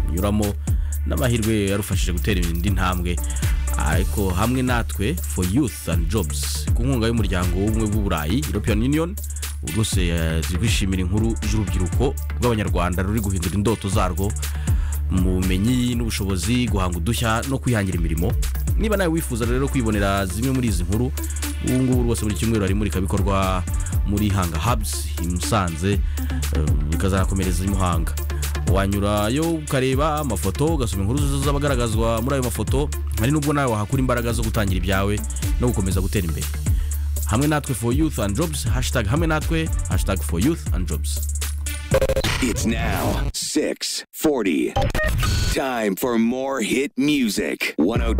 kunyuramo n'amahirwe yarufashije gutera indi ntambwe ariko hamwe natwe for youth and jobs ku nkunga y'umuryango w'ubumwe bw'uburayi european union rwose zibishimira inkuru z'urubyiruko rw'abanyarwanda ruri guhindura indoto zarwo mu bumenyi n'ubushobozi guhanga udushya no kwihangira imirimo niba nawe wifuza rero kwibonera zimwe muri izi nkuru ubu ngubu rwose buri cyumweru hari imurikabikorwa muri hanga habuzi i musanze eh, bikazanakomereza i muhanga wanyurayo ukareba amafoto ugasoma inkuru zose z'abagaragazwa muri ayo mafoto hari n'ubwo nawe wahakura imbaraga zo gutangira ibyawe no gukomeza gutera imbere hamwe natwe for youth and jobs hashtag hamwe natwe hashtag for youth and jobs It's now 640. Time for more hit music. 102.